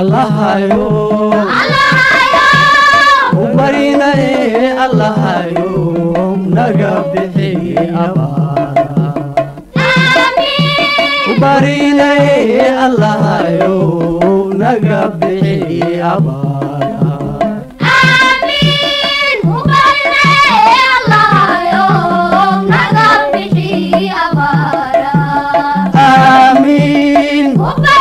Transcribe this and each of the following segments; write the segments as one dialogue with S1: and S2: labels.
S1: allahayo u barinaye allahayo naga bixi abaara u barinaye allahayo naga bixi abaara aamiin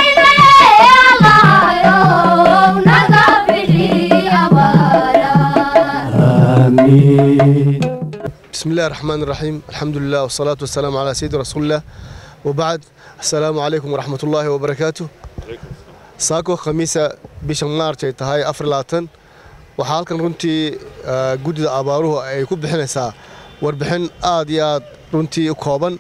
S1: aamiin
S2: بسم الله الرحمن الرحيم الحمد لله والصلاة والسلام على سيد رسول الله وبعد السلام عليكم ورحمة الله وبركاته saako khamiisa bisha maarch ay tahay afar labaatan waxaa halkan runtii ah, guddida abaaruhu ay ku bixinaysaa warbixin aad iyo aad runtii u kooban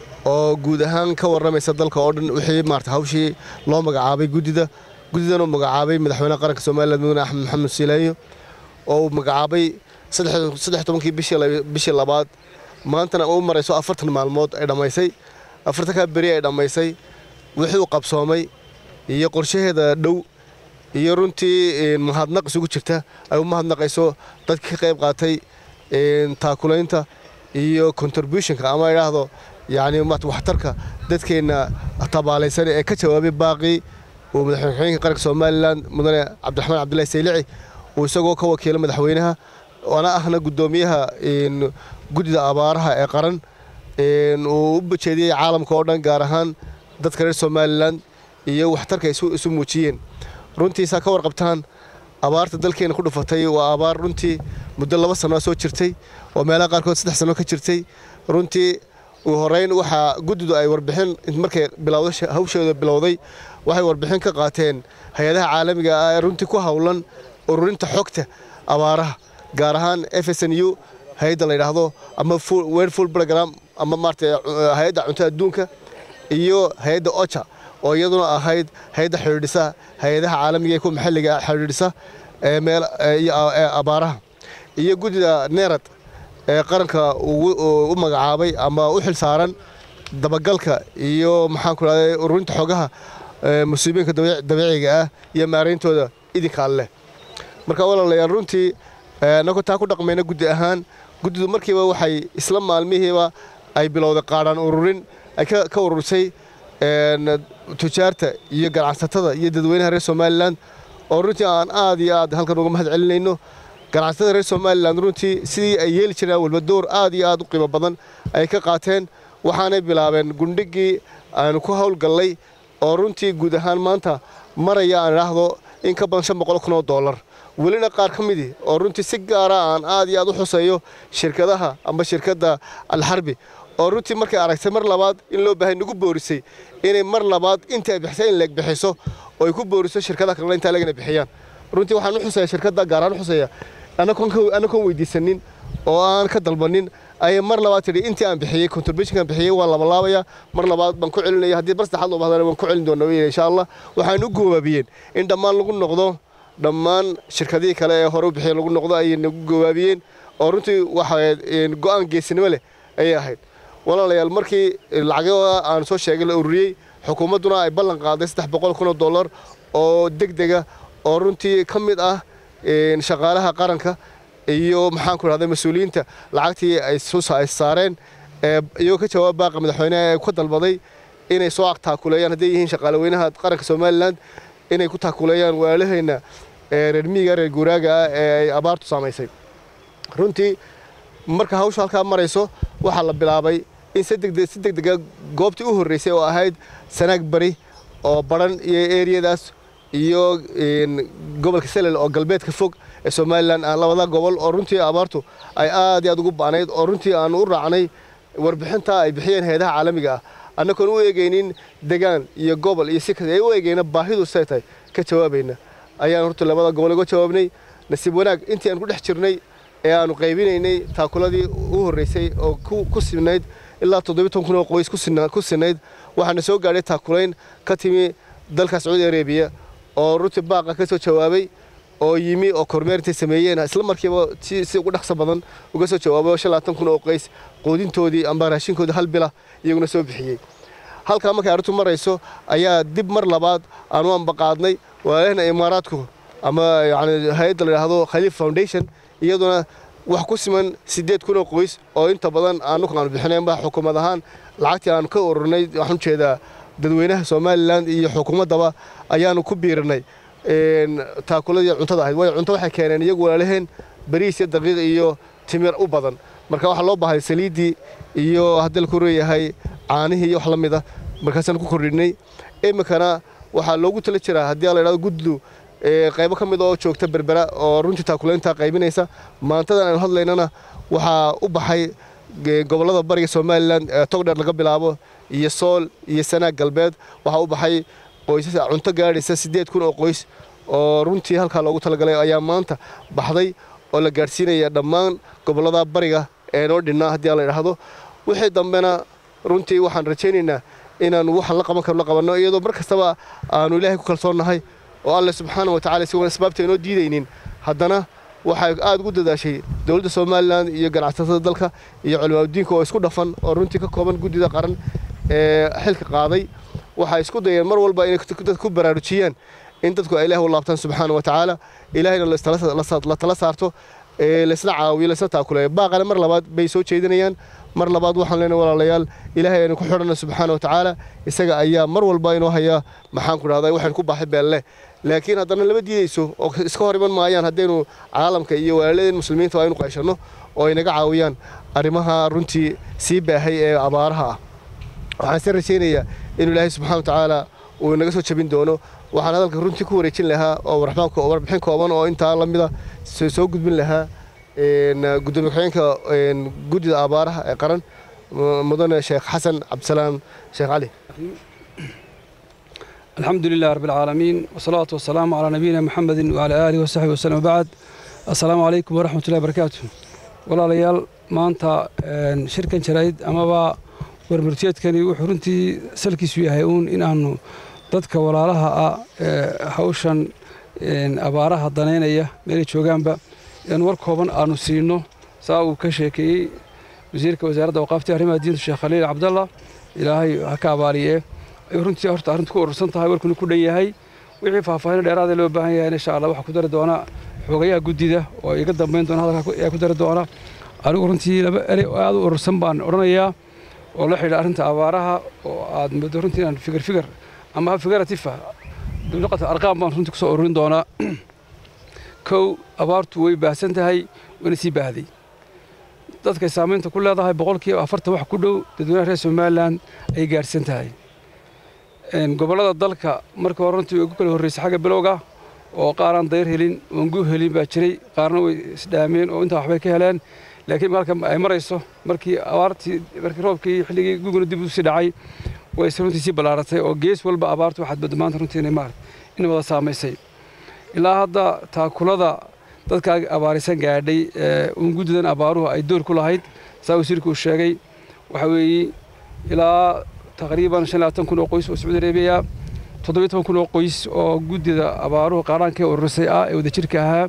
S2: oo guud ahaan ka warramaysa dalka oo dhan wixii maarata hawshii loo magacaabay guddida guddidan uu magacaabay madaxweynaha qaranka somaliland mudane axmed maxamed siilaayo oo uu magacaabay saddex- saddex tobankii bishii laba- bishii labaad maantana u marayso afartan maalmood ay dhammaysay afartankaa beri ay dhammaysay wixii uu qabsoomay iyo qorshaheeda dhow iyo runtii een, mahadnaq isugu jirta ay u mahadnaqayso dadka ka qayb qaatay een, taakulaynta iyo contributionka ama idhaahdo yacni maarata waxtarka dadkeenna tabaalaysan ee ka jawaabay baaqii uu madaxweynaha qaranka somalilan mudane cabdiraxmaan cabdullahi saylici uu isagoo ka wakiila madaxweynaha waana ahna guddoomiyaha een, guddida abaaraha ee qaran een, uu u bajeediyey caalamka oo dhan gaar ahaan dadka reer somalilan iyo waxtarka ay isu isu muujiyeen runtiisaa ka warqabtaan abaarta dalkeena ku dhufatay waa abaar runtii muddo laba sano soo jirtay oo meelaha qaarkood saddex sano ka jirtay runtii ugu horeyn waxaa guddidu ay warbixin markay bilowda hawsheeda bilowday waxay warbixin ka qaateen hay-adaha caalamiga ah ee runtii ku howlan ururinta xogta abaaraha gaar ahaan f s n u hay-adda la yidhaahdo ama full- world full program ama maarata hay-adda cuntada adduunka iyo hay-adda ocha oo iyaduna ahayd hay-adda xidhiidhisa hay-adaha caalamiga ee kuwa maxalliga ah xidhiidhisa ee meel ee iyo a- ee abaaraha iyo guddida neerad ee qaranka ugu- u u magacaabay ama u xil saaran dabagalka iyo maxaan ku rahday ururinta xogaha ee musiibooyinka dabiic- dabiiciga ah iyo maarayntooda idinka alleh marka walaalayaal runtii nagoo taa ku dhaqmayna guddi ahaan guddidu markiiba waxay isla maalmihiiba ay bilowday qaadhaan ururin ay ka ka ururisay een, tujaarta iyo ganacsatada iyo dadweynaha reer somalilan oo runtii aan aad iyo aad halkan uga mahad celinayno ganacsatada reer somalilan runtii sidii ay yeeli jireen walba door aad iyo aad u qiimo badan ay ka qaateen waxaanay bilaabeen gundhigii aanu ku howlgallay oo runtii guud ahaan maanta maraya aan idhaahdo in ka badan shan boqol kun oo dollar welina qaar ka midii oo runtii si gaara aan aad iyo aad u xuseeyo shirkadaha ama shirkadda alxarbi oo runtii markay aragtay mar labaad in loo baahay nagu boorisay inay mar labaad inta ay bixisay in leeg bixiso oo ay ku booriso shirkadaha kalena intaa legana bixiyaan runtii waxaan u xuseeya shirkadda gaar ahaan u xuseeya anakoon weydiisanin oo aan ka dalbanin ayay mar labaad tidhi intii aan bixiyey contributionkan bixiyey waan labalaabaya mar labaad baan ku celinaya haddii bar saddexaad loo bahdana waan ku celin doonaa weyne insha allah waxaan u goobaabiyeen in dhammaan lagu noqdo dhammaan shirkadihii kale ee hore u bixiyey lagu noqdo ayay nagu goobaabiyeen oo runtii waxa go'aan geesinimo leh ayay ahayd walaalayaal markii lacagada aan soo sheegay la ururiyey xukuumadduna ay ballan qaaday saddex boqol kun oo dollar oo deg dega oo runtii ka mid ah een, shaqaalaha qaranka iyo maxaan ku rahday mas-uuliyiinta lacagtii ay soo sa- ay saareen ee iyagoo ka jawaab baaqa madaxweynaha ee ku dalbaday inay soo taakuleeyaan hadday yihiin shaqaalaweynaha qaranka somalilan inay ku taakuleeyaan walaalaheenna ee reer miyiga reer guuraaga ah ee ay abaartu saamaysay runtii marka hawshu halkaa marayso waxaa la bilaabay in si degdeg si degdega goobtii u horreysay oo ahayd sanaag bari oo baran iyo eriyadaas iyo een, gobolka selel oo galbeedka fog ee somalilan ah labada gobol oo runtii abaartu ay aad iyo aad ugu ba'nayd oo runtii aan u raacnay warbixinta ay bixiyeen hay-adaha caalamiga ah annagoon u eegaynin degaan iyo gobol iyo si kale ay u eegayna baahidu say tahay ka jawaabayna ayaan horta labada gobol uga jawaabnay nasiib wanaag intii aan ku dhex jirnay ee aanu qaybinaynay taakuladii u horreysay oo ku ku sinayd ilaa toddobiyi toban kun oo qoys ku sina- ku sinayd waxaana soo gaadhay taakulayn ka timi dalka sacuudi arabiya oo runtii baaqa ka soo jawaabay oo yimi oo kormeer intay sameeyeen isla markiiba si si ugu dhaqso badan uga soo jawaabay oo shan labaatan kun oo qoys quudintoodii amba raashinkoodii hal bila iyaguna soo bixiyey halkaa markay arrintu marayso ayaa dib mar labaad aan u ambaqaadnay walaalahena imaaraadku ama yani hay-adda la yidhaahdo khaliif foundation iyaduna wax ku siman siddeed kun oo qoys oo inta badan aanu aanu bixinaynba xukuumad ahaan lacagtii aanu ka ururnay waxaan ujeedaa dadweynaha somalilan iyo xukuumaddaba ayaanu ku biirinay taakuladii cuntada ahayd waayo cunto waxay keeneen iyagu walaalaheen bariis iyo daqiiq iyo timir u badan marka waxaa loo baahay saliiddii iyo haddii la ku reeyahay caanihii iyo wax la mid a markaasaan ku kordhinay iminkana waxaa loogu tala jiraa haddii la yidhahdo guddu qaybo ka mid oo joogta berbera oo runtii taakulaynta qaybinaysa maantadan aynu hadlaynana waxaa u baxay gobollada bariga somalilan togdheer laga bilaabo iyo sool iyo sanaag galbeed waxaa u baxay qoysas cunto gaadhaysa siddeed kun oo qoys oo runtii halkaa loogu talagalay ayaa maanta baxday oo la gaadhsiinaya dhammaan gobollada bariga ee noo dhinnaa haddii la idhaahdo wixii dambena runtii waxaan rajaynaynaa inaanu waxaan la qaban karno la qabanno iyadoo mar kastaba aanu ilaahay ku kalsoonnahay oo alle subxaana wa tacala si wan asbaabta inoo diidaynin haddana waxay aad ugu dadaashay dowladda somalilan iyo ganacsatada dalka iyo culimaadudiinka oo isku dhafan oo runtii ka kooban guddida qaran ee xilka qaaday waxay isku dayeen mar walba inay dadka ku baraarujiyaan in dadku ay ilaah u laabtaan subxaana wa tacaala ilaahayna la tala saarto laysla caawiyo laysla taakuleeyo baaqana mar labaad bay soo jeedinayaan mar labaad waxaan leenahay walaalayaal ilaahay aynu ku xidhanna subxaana wa tacaala isaga ayaa mar walba inoo haya maxaan ku dhahdaa waxaynu ku baaxay beelle laakiin haddana lama diidayso oo iska hor iman maayaan haddaynu caalamka iyo walaaladeen muslimiinta aynu qayshanno oo ay naga caawiyaan arrimaha runtii sii baahay ee abaaraha ah waxaan se rajaynayaa inuu ilaahay subxana wa tacaala uu naga soo jabin doono waxaan hadalka runtii ku wareejin lahaa oo warbixin kooban oo intaa la mida soo gudbin lahaa gudoomiye ku-xigeenka guddida abaaraha ee qaran mudane sheekh xasan cabdisalaam sheekh cali
S3: الحمد لله رب العالمين والصلاة والسلام على نبينا محمد وعلى آله وصحبه وسلم وبعد السلام عليكم ورحمة الله وبركاته ولا ليال ما أنت شركة شرايد أما با ورمرتيات كان يوحو رنتي سلكي سوي هايون إن أنه dadka walaalaha ah ee hawshan abaaraha danaynaya meelay joogaanba in war kooban aanu siino saa uu ka sheekeeyey wasiirka wasaaradda awqaafta arrimaha diinta sheekh khaliil cabdalla ilaahay ha ka abaaliye ay runtii horta arrintu ku urursan tahay warkuna ku dhan yahay wixii faahfaahin dheeraada loo baahan yahay insha allah waxaa ku dari doona xogayaha guddida oo iga dambayn doona hadalka ayaa ku dari doona anigu runtii laba erey oo aad u urursan baan odhanayaa oo la xidhiidha arrinta abaaraha oo aad muddo runtii inaan fikir fikir ama figaratif luqata arqaam baan runtii kusoo ururin doonaa kow abaartu way baahsan tahay wayna sii baahday dadkay saamaynta ku leedahay boqolkiiba afartan wax ku dhow dadweynaha reer somalilan ay gaadhsan tahay gobollada dalka marka hore runtii way ku kala horreysay xagga bilowga oo qaaraan dayr helin oon gu helin baa jiray qaarna way isdhaameen oo intaa waxbay ka heleen laakiin marka ay marayso markii abaartii markii roobkii xilligii guguna dib u sii dhacay way runtii sii ballaaratay oo gees walba abaartu waxaad badda maanta runtii inay maarata in wada saamaysay ilaa hadda taakulada dadka abaarisan gaadhay ee uun guddidan abaaruhu ay door ku lahayd saa wasiirku uu sheegay waxa weeye ilaa taqriiban shan labaatan kun oo qoys oo sacuudi arabiya toddobiyo toban kun oo qoys oo guddida abaaruhu qaaraankee ururisay ah ee wadajirka ahaa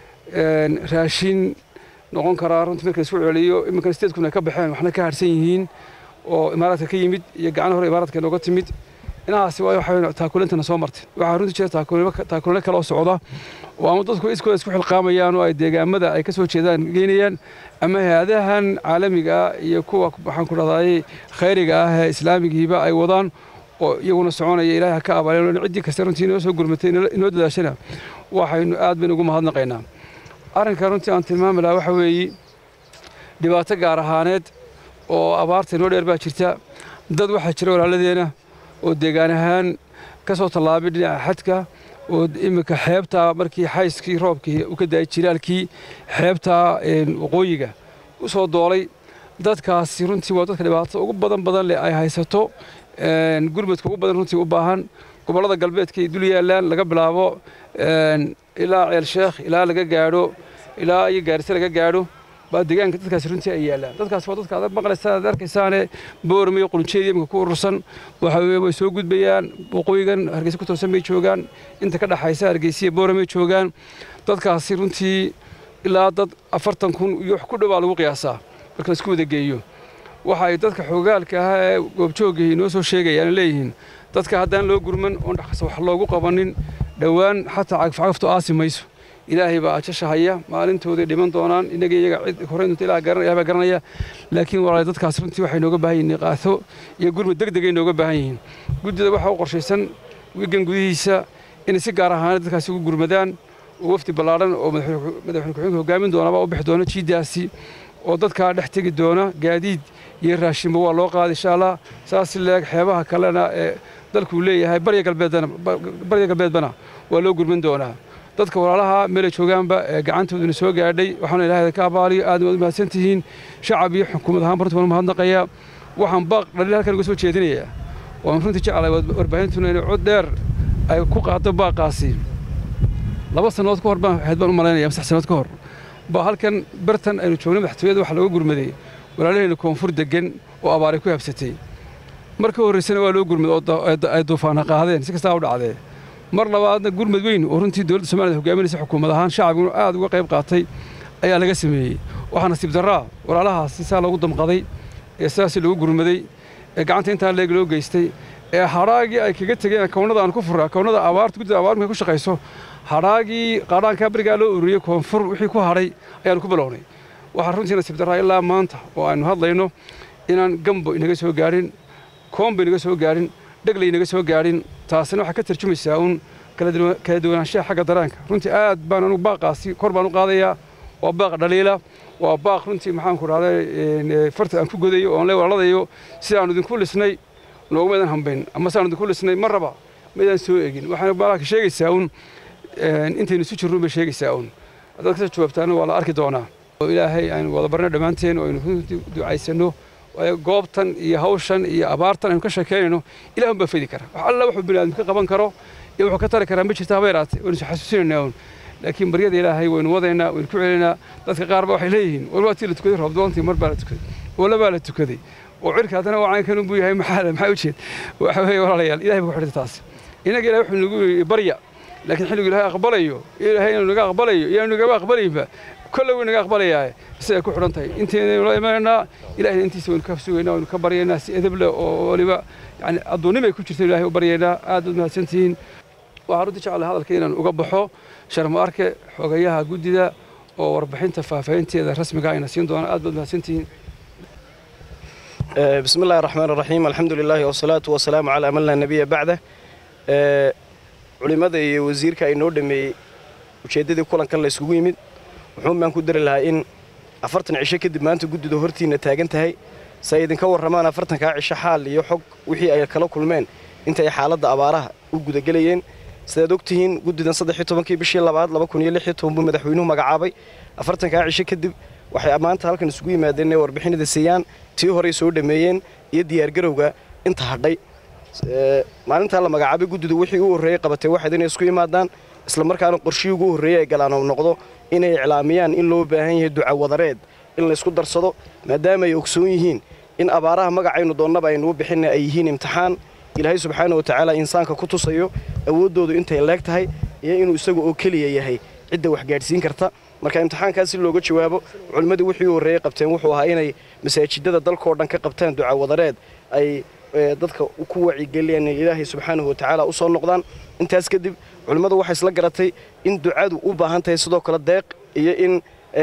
S3: raashin noqon karaa runtii marka laisku celiyo iminkan sideed kun ay ka baxeen waxna ka harsan yihiin oo imaaraadka ka yimid iyo gacan hore imaaraadka nooga timid inahaasi waa waxa taakulintana soo martay waxaa runtii jira taakulino kale oo socda oo ama dadku iskooda isku xilqaamayaan oo ay deegaamada ay ka soo jeedaan geynayaan ama hay-adahan caalamiga ah iyo kuwa waxaan ku dhahdaayey khayriga ah ee islaamigiiba ay wadaan oo iyaguna soconaya ilaahay ha ka abaalin ciddii kasta runtii inoo soo gurmatay inoo dadaashana waxaynu aad baynu ugu mahadnaqaynaa arrinka runtii aan tilmaami lahaa waxa weeye dhibaato gaar ahaaneed oo abaarta inoo dheer baa jirta dad waxaa jira walaaladeena oo deegaan ahaan ka soo tallaabay dhinaca xadka oo iminka xeebtaa markii xayskii roobkii u ka daayay jiraalkii xeebtaa waqooyiga u soo doolay dadkaasi runtii waa dadka dhibaato ugu badan badan leh ay haysato gurmadka ugu badan runtii u baahan gobollada galbeedka ay dul yaallaan laga bilaabo ilaa ceel sheekh ilaa laga gaadho ilaa iyo gaarisa laga gaadho baa deegaanka dadkaasi runtii ay yaallaan dadkaas waa dadka aad maqlaysaan aad arkaysaane boorme iyo qulunjeed iminka ku urursan waxa weye way soo gudbayaan waqooyigan hargeysa ku toosan bay joogaan inta ka dhaxaysa hargeysiya boorame joogaan dadkaasi runtii ilaa dad afartan kun iyo wax ku dhow baa lagu qiyaasaa marka laisku wada geeyo waxa ay dadka xoogaalka ahaa ee goobjooggahi inoo soo sheegayaan leeyihiin dadka haddaan loo gurman oon dhexkasta wax loogu qabanin dhowaan xataa cagafcagaftu aasi mayso ilaahay baa ajasha haya maalintooday dhiman doonaan innaga iyaga cid horreynta ilaah garan ilaah baa garanaya laakiin walaal dadkaas runtii waxay nooga baahan yihiin niqaaso iyo gurmud deg degay nooga baahan yihiin guddida waxaa u qorshaysan wigan gudihiisa inay si gaar ahaan dadkaasi ugu gurmadaan oo wafdi ballaadhan oo madaxweyne ku-xigeenka hogaamin doona baa u bixi doona jiidaasi oo dadkaa dhex tegi doona gaadiid iyo raashinba waa loo qaaday insha allah saas leeg xeebaha kalena ee dalkuu leeyahay barya galbeedana barya galbeedbana waa loo gurmin doonaa dadka walaalaha meelay joogaanba ee gacantooduna soo gaadhay waxaana ilaahay ka abaaliyo aad waad mahadsan tihiin shacab iyo xukuumad ahaan runtii waan mahadnaqayaa waxaan baaq dhaliil halkan uga soo jeedinayaa waan runtii jeclahay warbaahintuna inay cod dheer ay ku qaado baaqaasi laba sannadood ka hor baan ahayd baan u malaynaya saddex sannadood ka hor baa halkan bartan aynu joognay madaxtooyada waxa looga gurmaday walaalahayna koonfur degan oo abaaray ku habsatay mar ka horraysana waa loo gurmad oo ay duufaana qaadeen si kastaa u dhacdee mar labaadna gurmad weyn oo runtii dowladda soomaliya hogaaminaysa xukuumad ahaan shacabiguna aad uga qayb qaatay ayaa laga sameeyey waxaa nasiib darraa walaalahaasi saa loogu damqaday ee sidaasi loogu gurmaday ee gacanta intaa leeg loo geystay ee hadhaagii ay kaga tegeen kownada aan ku furra kownada abaarta guddida abaar markay ku shaqayso hadhaagii qaadhaankaa berigaa loo ururiyey koonfur wixii ku hadhay ayaanu ku bilownay waxaa runtii nasiib darraa ilaa maanta oo aynu hadlayno inaan gambo inaga soo gaadhin koomba inaga soo gaadhin dhegley inaga soo gaadhin taasina waxaa ka tarjumaysaa uun kala duwanaanshaha xagga daraanka runtii aad baan anugu baaqaasi kor baan u qaadayaa waa baaq dhaliila waa baaq runtii maxaanku dhahday farta aan ku godayo oon le walaaladayo sidaanu idinku lisnay noogumaydan hambayn ama sidaanu idinku lisnay ma raba maydaan soo egin waxaana baalaka sheegaysaa uun intaynu isu jirruun bay sheegaysaa uun haddaad kasoo jawaabtaana waa la arki doonaa oo ilaahay aynu wada barno dhammaanteen oo aynu runtii ducaysanno waayo goobtan iyo hawshan iyo abaartan aynu ka sheekaynayno ilaah unbaa fedi kara wax alla wuxuu biniaadam ka qaban karo iyo wuxuu ka tari karaa ma jirta haba yaraate waynu is xasuusinaynaa uun laakiin baryada ilaahay waynu wadaynaa waynu ku celinaynaa dadka qaar ba waxay leeyihiin war waatii la tukaday roobdoontii mar baa la tukaday wala baa la tukaday oo cirka haddana waa caynkan unbuu yahay maxaa maxaa ujeed waxa weeye walaalayaal ilahay baa ku xidhta taas innaga ilahay wuxuu nagu yidhi barya laakiin xilligu ilaahay aqbalayo ilaahay inuu naga aqbalayo iyo nagama aqbalayba kolle wuu naga aqbalayaa siday ku xidhan tahay intaynu la imanaynaa ilaahay intiisa waynu ka sugaynaa waynu ka baryaynaa si edeb leh oo waliba yani adduunnimay ku jirta ilaahay u baryaynaa aad baad mahadsantihiin waxaan runtii jeclahay hadalka inaan uga baxo sharma arke xogayaha guddida oo warbixinta faahfaahinteeda rasmiga ayna siin doona aad baad mahadsantihiin
S4: بسم الله الرحمن الرحيم الحمد لله والصلاة والسلام على من لا نبي بعده culimada iyo wasiirka ay noo dhameeyey ujeeddadii kulankan la isugu yimid wuxuun baan ku dari lahaa in afartan cisho kadib maanta guddida hortiinna taagan tahay si ay idinka warramaan afartankaa cisho xaal iyo xog wixii ay kala kulmeen inta ay xaaladda abaaraha u gudagelayeen sidaad ogtihiin guddidan saddexii tobankii bishii labaad laba kun iyo lixii toban buu madaxweynuhu magacaabay afartankaa cisho kadib waxay maanta halkan isugu yimaadeen inay warbixinada siiyaan tii horey soo dhameeyeen iyo diyaargarowga inta hadhay maalintaa la magacaabay guddidu wixii u horreeyey qabatay waxayd inay isku imaadaan isla markaana qorshihii ugu horreeyey ay galaan oo noqdo inay iclaamiyaan in loo baahan yahay ducawadareed in laysku darsado maadaama ay ogsoon yihiin in abaaraha magacaynu doonnaba aynu u bixinna ay yihiin imtixaan ilaahay subxaana wa tacaala insaanka ku tusayo awooddoodu intay leeg tahay iyo inuu isagu oo keliya yahay cidda wax gaadhsiin karta marka imtixaankaas si looga jawaabo culimmadii wixii u horreeyey qabteen wuxuu ahaa inay masaajidada dalkao dhan ka qabtaan ducawadareed ay dadka ku wacigeliyaan inay ilaahay subxaanahu wa tacaala u soo noqdaan intaas kadib culimmadu waxay isla garatay in ducadu u baahan tahay sidoo kale deeq iyo in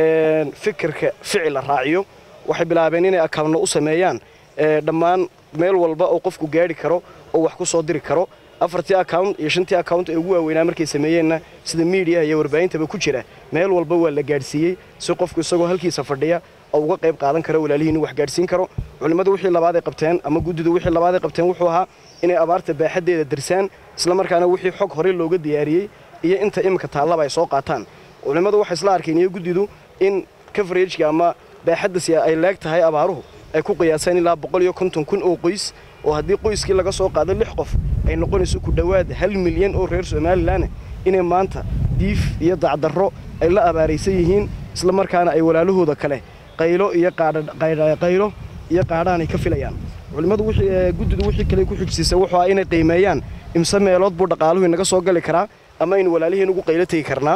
S4: fikirka ficil la raaciyo waxay bilaabeen inay akawnno u sameeyaan dhammaan meel walba oo qofku gaadhi karo oo wax ku soo diri karo afartii account iyo shantii account ee ugu waaweynaa markay sameeyeenna sida miidiyaha iyo warbaahintaba ku jira meel walba waa la gaadhsiiyey si qofku isagoo halkiisa fadhiya oo uga qayb qaadan karo walaalihii inuu wax gaadhsiin karo culimmadu wixii labaaday qabteen ama guddidu wixii labaaday qabteen wuxuu ahaa inay abaarta baaxaddeeda dirsaan isla markaana wixii xog horey looga diyaariyey iyo inta iminka taallaba ay soo qaataan culimmadu waxay isla arkeen iyo guddidu in coverageka ama baaxadda si ay leeg tahay abaaruhu ay ku qiyaaseen ilaa boqol iyo konton kun oo qoys oo haddii qoyskii laga soo qaado lix qof ay noqonayso ku dhowaad hal milyan oo reer somalilan inay maanta diif iyo dacdarro ay la abaaraysan yihiin isla markaana ay walaalahooda kale qaylo iyo qaylo iyo qaadhaan ay ka filayaan culimmadu guddidu wixii kale ku xijsiisay wuxuu ah inay qiimeeyaan imse meelood buu dhaqaaluhu inaga soo gali karaa ama aynu walaaliheen ugu qaylo tegi karnaa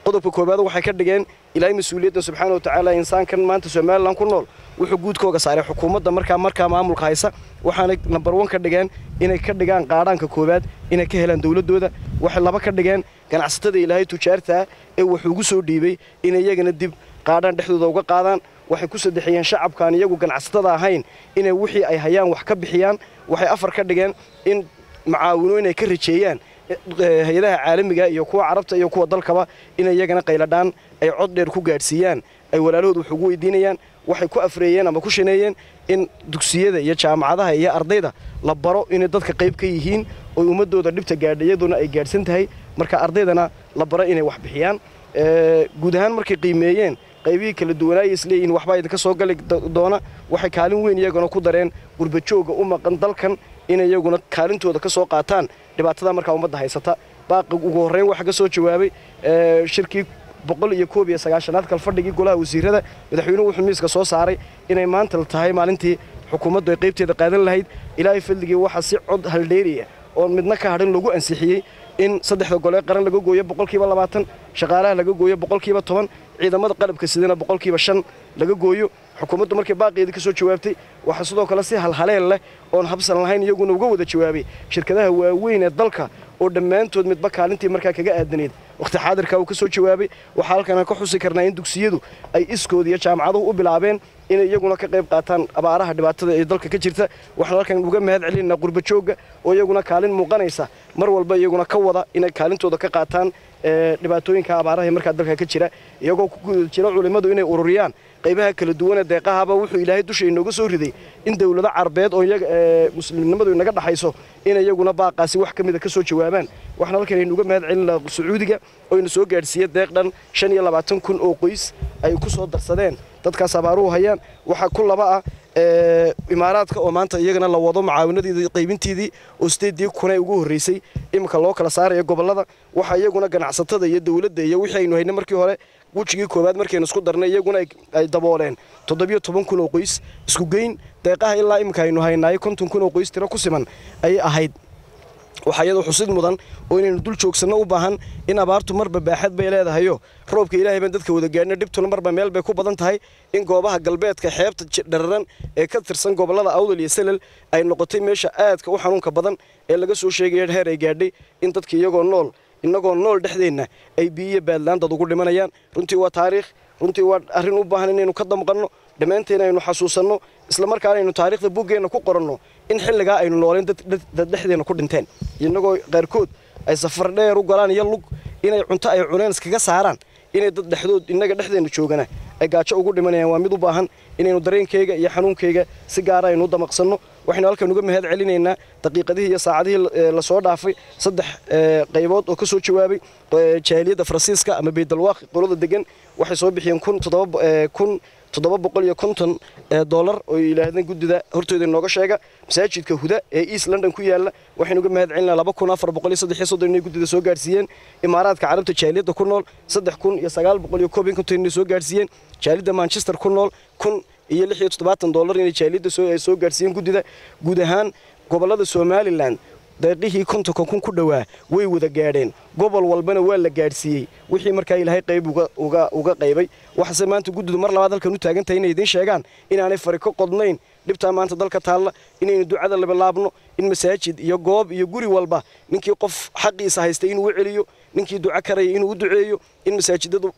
S4: qodobka koowaad waxay ka dhigeen ilaahay mas-uuliyadda subxaana wa tacaala insaankan maanta somalilan ku nool wuxuu guudkooga saaray xukuumadda markaa markaa maamulka haysa waxaanay nambar wan ka dhigeen inay ka dhigaan qaadhaanka koowaad inay ka helaan dowladdooda waxay laba ka dhigeen ganacsatada ilaahay tujaartaa ee wuxuu ugu soo dhiibay inay iyagana dib qaadhaan dhexdooda uga qaadaan waxay ku saddexiyeen shacabkaan iyagu ganacsatada ahayn inay wixii ay hayaan wax ka bixiyaan waxay afar ka dhigeen in macaawino inay ka rajeeyaan hay-adaha caalamiga iyo kuwa carabta iyo kuwa dalkaba inay iyagana qayladhaan ay cod dheer ku gaadhsiiyaan ay walaalahood wax ugu weydiinayaan waxay ku afreeyeen ama ku shaneeyeen in dugsiyada iyo jaamacadaha iyo ardayda la baro inay dadka qayb ka yihiin oo ummadooda dhibta gaadha iyaduna ay gaadhsan tahay marka ardaydana la baro inay wax bixiyaan guud ahaan markay qiimeeyeen qaybihii kala duwanaaya isleeyihiin waxbaa idinka soo gali doona waxay kaalin weyn iyaguna ku dareen gurbajooga u maqan dalkan inay iyaguna kaalintooda ka soo qaataan dhibaatada markaa ummadda haysata baaqi ugu horreyn waxaa ka soo jawaabay shirkii boqol iyo koob iyo sagaashanaad kalfadhigii golaha wasiirada madaxweynuhu wuxuu miiska soo saaray inay maanta tahay maalintii xukuumaddu ay qaybteeda qaadan lahayd ilaahay fadligii waxaa si cod haldheeriya oon midna ka hadhin lagu ansixiyey in saddexda golee qaran laga gooyo boqolkiiba labaatan shaqaalaha laga gooyo boqolkiiba toban ciidamada qalabka sidana boqolkiiba shan laga gooyo xukuumaddu markay baaqeedii ka soo jawaabtay waxaa sidoo kale si halhaleel leh oon habsan lahayn iyaguna uga wada jawaabay shirkadaha waaweyn ee dalka oo dhammaantood midba kaalintii markaa kaga aadanayd wakhti xaadirka uu ka soo jawaabay waxaa halkan aan ka xusi karnaa in dugsiyadu ay iskood iyo jaamacaduhu u bilaabeen inay iyaguna ka qayb qaataan abaaraha dhibaatada ee dalka ka jirta waxaan halkan uga mahad celinaa qurbajooga oo iyaguna kaalin muuqanaysa mar walba iyaguna ka wada inay kaalintooda ka qaataan dhibaatooyinka abaaraha ee markaa dalka ka jira iyagoo ku guda jira culimmadu inay ururiyaan qaybaha kala duwan ee deeqahaba wuxuu ilaahay dusha inooga soo riday in dowlado carbeed oo iyaga muslimnimadu inaga dhaxayso in iyaguna baaqaasi wax ka mida ka soo jawaabaan waxaan halkan aynu uga mahad celinaa sacuudiga oo ina soo gaadhsiiya deeq dhan shan iyo labaatan kun oo qoys ay ku soo darsadeen dadkaas abaaruhu hayaan waxaa ku laba ah imaaraadka oo maanta iyagana la wado mucaawinadeedii qaybinteedii oo sideedii kunay ugu horreysay iminka loo kala saaraya gobollada waxaa iyaguna ganacsatada iyo dowladda iyo wixii aynu haynay markii hore wejigii koowaad markaynu isku darnay iyaguna ay dabooleen toddobiyo toban kun oo qoys isku geyn deeqaha ilaa iminka aynu haynaayo konton kun oo qoys tiro ku siman ayay ahayd waxaa iyadoo xusid mudan oo inaynu dul joogsanno u baahan in abaartu marba baaxad bay leedahayo roobka ilaahay baan dadka wada gaadhina dhibtuna marba meel bay ku badan tahay in goobaha galbeedka xeebta dhararan ee ka tirsan gobollada awdal iyo selal ay noqotay meesha aadka u xanuunka badan ee laga soo sheegaya heer ay gaadhay in dadka iyagoo nool innagoo nool dhexdeenna ay biyiyo baadlaan dad ugu dhimanayaan runtii waa taariikh runtii waa arrin u baahan inaynu ka damqanno dhammaanteen aynu xasuusanno islamarkaana aynu taariikhda buggeenna ku qoranno in xilligaa aynu nooleen dad dhexdeenna ku dhinteen innagoo qaarkood ay safar dheer u galaan iyo lug inay cunto ay cuneen iskaga saaraan inay dad dhexdood innaga dhexdeenna joogana ay gaajo ugu dhimanayaan waa mid u baahan inaynu dareenkayga iyo xanuunkayga si gaara aynu u damaqsanno waxaynu halkan uga mahad celinaynaa daqiiqadihii iyo saacadihii lasoo dhaafay saddex qaybood oo ka soo jawaabay jahiliyadda faransiiska ama beydalwaaq qolada degan waxay soo bixiyeen kun toddoba kun toddoba boqol iyo konton dollar oo yidhaahdeen guddida hortooda inooga sheega masaajidka huda ee east london ku yaalla waxaynu uga mahad celinaa laba kun afar boqol iyo saddex iyo soddon inay guddida soo gaadhsiiyeen imaaraadka carabta jaaliyadda ku nool saddex kun iyo sagaal boqol iyo koob iyo konton inay soo gaadhsiiyeen jaaliyadda manchester ku nool kun iyo lix iyo toddobaatan dollar inay jaaliyadda soo gaadhsiiyeen guddida guud ahaan gobollada somalilan deeqihii kontonka kun ku dhowaa way wada gaadheen gobol walbana waa la gaadhsiiyey wixii markaa ilaahay qayb uga qaybay waxase maanta guddidu mar labaad halkan u taagantahay inay idiin sheegaan inaanay fari ka qodnayn dhibtaa maanta dalka taalla inaynu ducada labilaabno in masaajid iyo goob iyo guri walba ninkii qof xaqiisa haystay inuu u celiyo ninkii duco karaya inuu u duceeyo in masaajidadu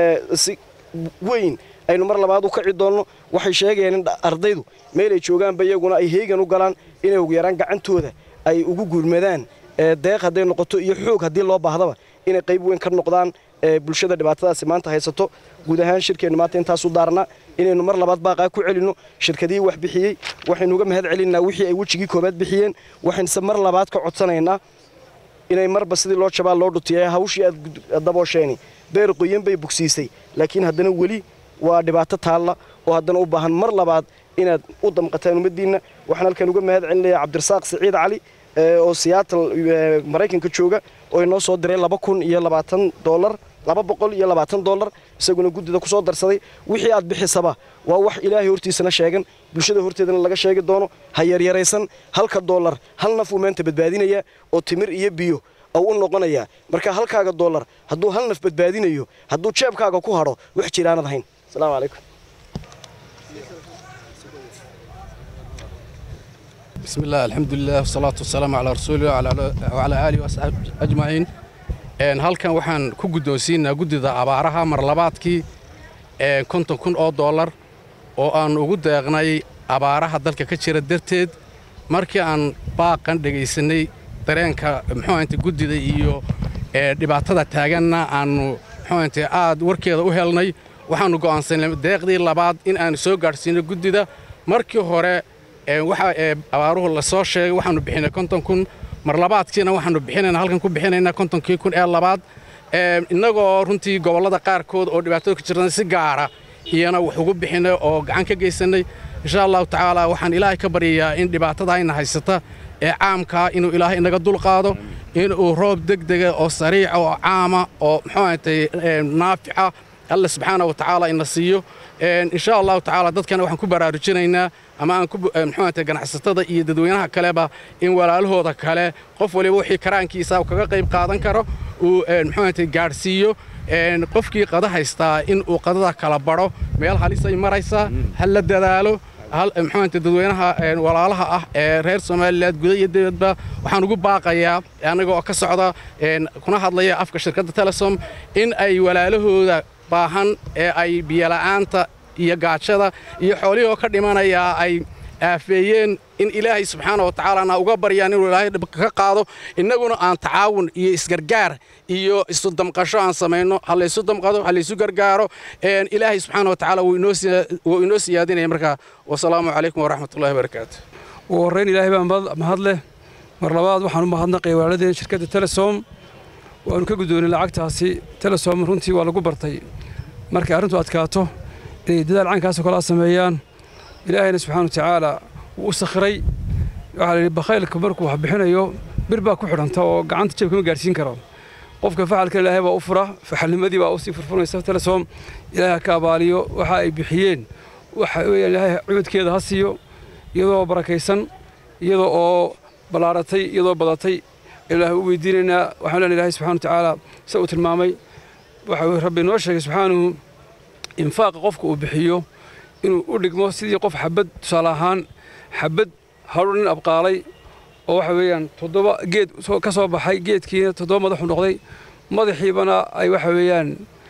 S4: si weyn aynu mar labaad u kaci doonno waxay sheegayaan in ardaydu meelay joogaanba iyaguna ay heegan u galaan inay ugu yaraan gacantooda ay ugu guurmadaan deeq hadday noqoto iyo xoog haddii loo baahdaba inay qayb weyn ka noqdaan bulshada dhibaatadaasi maanta haysato guud ahaan shirkeennu maanta intaasu daarnaa inaynu mar labaad baaqaa ku celinno shirkadihii wax bixiyey waxaynu uga mahad celinaa wixii ay wejigii koobaad bixiyeen waxaynse mar labaad ka codsanaynaa inay marba sidii loo jabaa loo dhutiyay hawshii aad daboosheeni beer qoyan bay bogsiisay laakiin haddana weli waa dhibaato taalla oo haddana u baahan mar labaad inaad u damqataan ummaddiinna waxaan halkan uga mahad celinayaa cabdirasaaq siciid cali oo siyaatal maraykanka jooga oo inoo soo diray laba kun iyo labaatan dollar laba boqol iyo labaatan dollar isaguna guddida ku soo darsaday wixii aad bixisaba waa wax ilaahay hortiisana sheegan bulshada horteedana laga sheegi doono ha yaryaraysan halka dollar hal naf uu maanta badbaadinayaa oo timir iyo biyo oo u noqonayaa marka halkaaga dollar hadduu hal naf badbaadinayo hadduu jeebkaaga ku hadho wax jiraanad ahayn asalaamu calaykum
S5: بسم الله الحمد لله والصلاة والسلام على رسول الله وعلى, وعلى آله وأصحابه أجمعين een halkan waxaan ku guddoonsiinaa guddida abaaraha marlabaadkii een konton kun oo dollar oo aan ugu deeqnay abaaraha dalka ka jira darteed markii aan baaqan dhegaysanay dareenka muxuu ahayte guddida iyo ee dhibaatada taaganna aannu muxuu ahayte aad warkeeda u helnay waxaannu go'aansanay deeqdii labaad in aanu soo gaadhsiino guddida markii hore ee waxa ee abaaruhu la soo sheegay waxaannu bixinay konton kun mar labaadkiina waxaannu bixinaynaa halkan ku bixinaynaa kontonkii kun ee labaad ee innagoo runtii gobollada qaarkood oo dhibaatada ku jirna si gaara iyana wax ugu bixinay oo gacan ka geysannay insha allahu tacaala waxaan ilaahay ka baryayaa in dhibaatada ayna haysata ee caamkaa inuu ilaahay inaga dulqaado inuu roob degdega oo sariica oo caama oo muxuu ahatay naafica alla subxaana wa tacaala ina siiyo insha allahu tacaala dadkana waxaan ku baraarujinaynaa ama aan muxuu ahatay ganacsatada iyo dadweynaha kaleba in walaalahooda kale qof waliba wixii karaankiisa uu kaga qayb qaadan karo uu muxuu ahatay gaadhsiiyo qofkii qada haystaa in uu qadada kala badho meel halisay maraysaa ha la dadaalo muxuuante dadweynaha walaalaha ah ee reer somalilan guda iyo dibadba waxaan ugu baaqayaa anaga oo ka socda kuna hadlaya afka shirkadda telesom in ay walaalahooda baahan ee ay biyola'aanta iyo gaajada iyo xoolihii oo ka dhimanayaa ay aafeeyeen in ilaahay subxaana wa tacaalana uga baryaan inuu ilaahay dhibka ka qaado innaguna aan tacaawun iyo isgargaar iyo isu damqasho aan samayno ha laysu damqado ha laysu gargaaro ilaahay subxaana wa tacaala wuu inoo siyaadinaya markaa wasalaamu calaykum waraxmatullahi wabarakaatu
S3: ugu horrayn ilaahay baa mahad leh mar labaad waxaan u mahadnaqaya walaaladeen shirkadda telesom waanu ka guddoonay lacagtaasi telesom runtii waa lagu bartay markay arrintu adkaato inay dadaal caynkaasoo kale a sameeyaan ilaahayna subxaana wa tacaala wuu u sakhiray waxaa layidhi bakhaylka markuu wax bixinayo bir baa ku xidhanta oo gacanta jeeb kama gaadhsiin karo qofka faxalkan ilaahay baa u fura faxalnimadii baa usii furfuraysa telesom ilaahay ha ka abaaliyo waxa ay bixiyeen waxa weeyaan ilaahay cududkeeda ha siiyo iyadoo barakaysan iyadoo oo ballaaratay iyadoo badatay ilaahay u weydiinaynaa waxaan leenahay ilaahay subxana wa tacaala sida uu tilmaamay waxa rabbi noo sheegay subxaanuhu infaaqa qofka uu bixiyo inuu u dhigmo sidii qof xabad tusaale ahaan xabad hadhu nin abqaalay oo waxa weeyaan toddoba geed ka soo baxay geedkiina toddoba madaxu noqday madaxiibana ay waxa weeyaan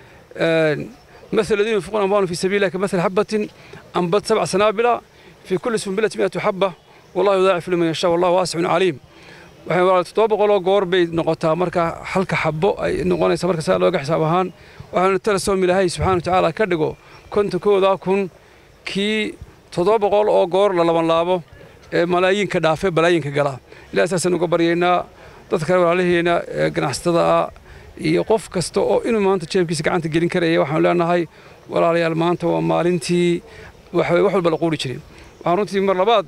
S3: مثل الذين ينفقون أموالهم في سبيل الله كمثل حبة أنبت سبع سنابل في كل سنبلة مئة حبة والله يضاعف لمن يشاء والله واسع عليم waxay walaal toddoba boqoloo goor bay noqotaa marka halka xabbo ay noqonaysa marka saa looga xisaab ahaan waxaanu telesom ilaahay subxana wa tacaala ka dhigo kontonkooda kun kii toddoba boqol oo goor la labanlaabo ee malaayiinka dhaafe balaayinka gala ilahay saasaan uga baryaynaa dadka kale walaalaheena ee ganacsatada ah iyo qof kasta oo inuu maanta jeebkiisa gacanta gelin karaya waxaanu leenahay walaalayaal maanta waa maalintii wax walba la quuri jiray waxaan runtii mar labaad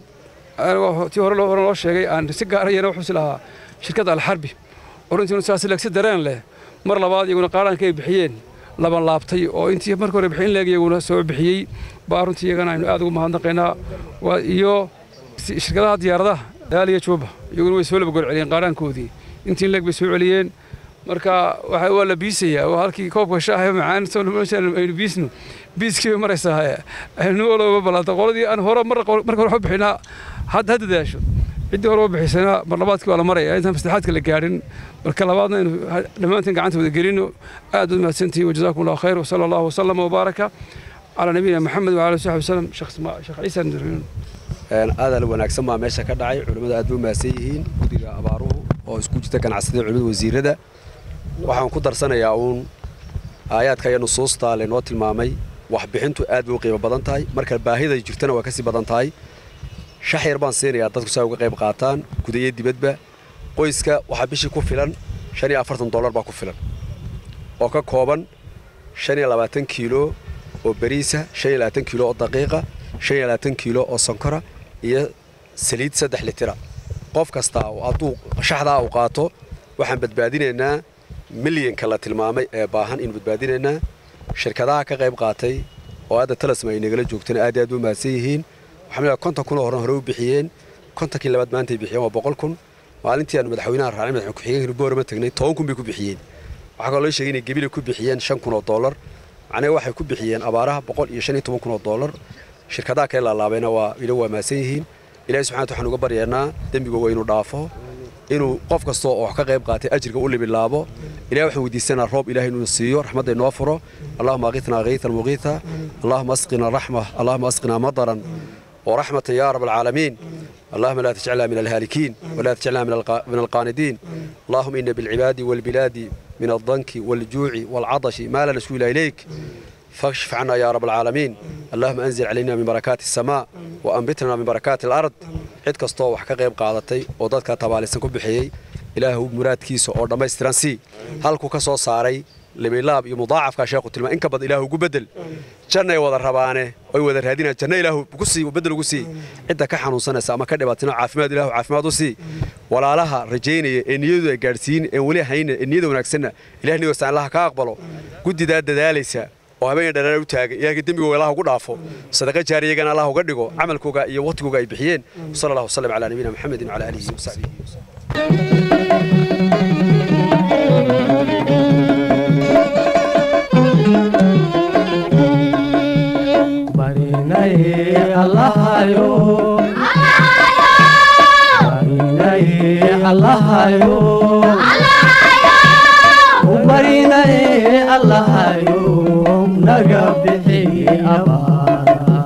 S3: tii hore hore loo sheegay aan si gaarayana wuxuu is lahaa shirkadda alxarbi oo runtii saas legsi dareen leh mar labaad iyaguna qaaraanka ay bixiyeen laban laabtay oo intii marka hore bixin leeg iyaguna soo bixiyey baa runtii iyagana aynu aad ugu mahadnaqaynaa iyo shirkadaha diyaaradaha daaliya jooba iyaguna way soo laba goor celiyeen qaaraankoodii intii leeg bay soo celiyeen marka waxa waa la biisayaa oo halkii koobka shaaha macaan soo aynu biisno biiskii bay maraysaa aynu walba balaanta qoladii aan hore marka hore waxu bixinaa hadda hadda daasho ciddii hore u bixisana mar labaadkii waa la maraya intaan maslaxaadka la gaadhin marka labaadna aynu dhammaanteen gacanta wada gelino aad u mahadsantihiin wajazaakum allahu khayr wasala allahu wasalama wabaaraka calaa nabiyina maxamed wacala saxbi wasalam sheekh ciisa ndirmiin
S6: aadaal wanaagsan baa meesha ka dhacay culimmadu aad bay u mahadsan yihiin guddiga abaaruhu oo isku jirta ganacsatada culimmada wasiirada waxaan ku darsanayaa uun aayaadka iyo nusuusta laynoo tilmaamay waxbixintu aad bay u qiimo badan tahay marka baahida jirtana waa ka sii badan tahay shax yar baan siinayaa dadku si ay uga qayb qaataan gudayo dibadba qoyska waxaa bishii ku filan shan iyo afartan dollar baa ku filan oo ka kooban shan iyo labaatan kiilo oo bariisa shan iyo labaatan kiilo oo daqiiqa shan iyo labaatan kiilo oo sonkora iyo saliid saddex litira qof kastaa hadduu shaxdaa uu qaato waxaan badbaadinaynaa milyanka la tilmaamay ee baahan inu badbaadinaynaa shirkadaha ka qayb qaatay oo hadda talasma ay nagala joogtana aad aad u mahadsan yihiin waxaan leeyahay konton kun oo horan hore u bixiyeen kontonkii labaad maantay bixiyeen waa boqol kun maalintii aanu madaxweynaha raacnay madaxweyne ku-xigeenka boorama tagnay toban kun bay ku bixiyeen waxaa kaloo la sheegay inay gebile ku bixiyeen shan kun oo dollar macnaha waxay ku bixiyeen abaaraha boqol iyo shan iyo toban kun oo dollar shirkadaha kale laalaabayna waa ila waamaasan yihiin ilahi subxana wata waxaan uga baryeennaa dembigooga inuu dhaafo inuu qof kastoo oo wax ka qayb qaatay ajirka u libilaabo ilahi waxaan weydiisanaa roob ilahi inuu siiyo raxmadda inoo furo allahuma aqitnaa kaytan muqiita allahuma asqina raxma allahuma asqinaa madaran ورحمة يا رب العالمين اللهم لا تجعلنا من الهالكين ولا تجعلنا من, الق... من القاندين اللهم إن بالعباد والبلاد من الضنك والجوع والعطش ما لا نشكو إليك فاكشف عنا يا رب العالمين اللهم أنزل علينا من بركات السماء وأنبتنا من بركات الأرض عد كستو وحكا غيب قادتي ودادك تباليسن كبحيي إله مراد كيسو أو دمايسترانسي هالكو كسو ساري لبيلاب يمضاعف كشيخ تلما إنك بد إله بدل janna ay wada rabaane oy wada raadinaan janno ilaahu ku sii bedel ugu sii cidda ka xanuunsanaysa ama ka dhibaatina caafimaad ilaahu caafimaad u sii walaalaha rajaynaya ee niyadu ay gaadhsiin ee weli hayna ee niyada wanaagsanna ilaah niyada allaha ka aqbalo guddidaa dadaalaysa oo habeen dhanaan u taagan ilaahay dembigooga allah ugu dhaafo sadaqa jaariyagana allah uga dhigo camalkooga iyo waqtigooga ay bixiyeen sala allahu wasallam calaa nabiyina maxamedin wacala aalihi wasaxbihi
S1: barinaye allahayo barinaye allahayo barinaye allahayo naga bixi abaara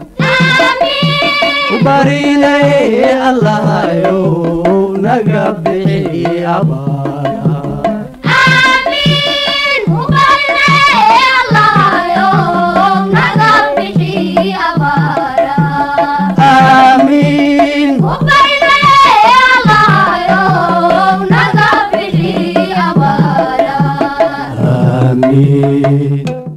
S1: barinaye allahayo naga bixi abaara آمين آمين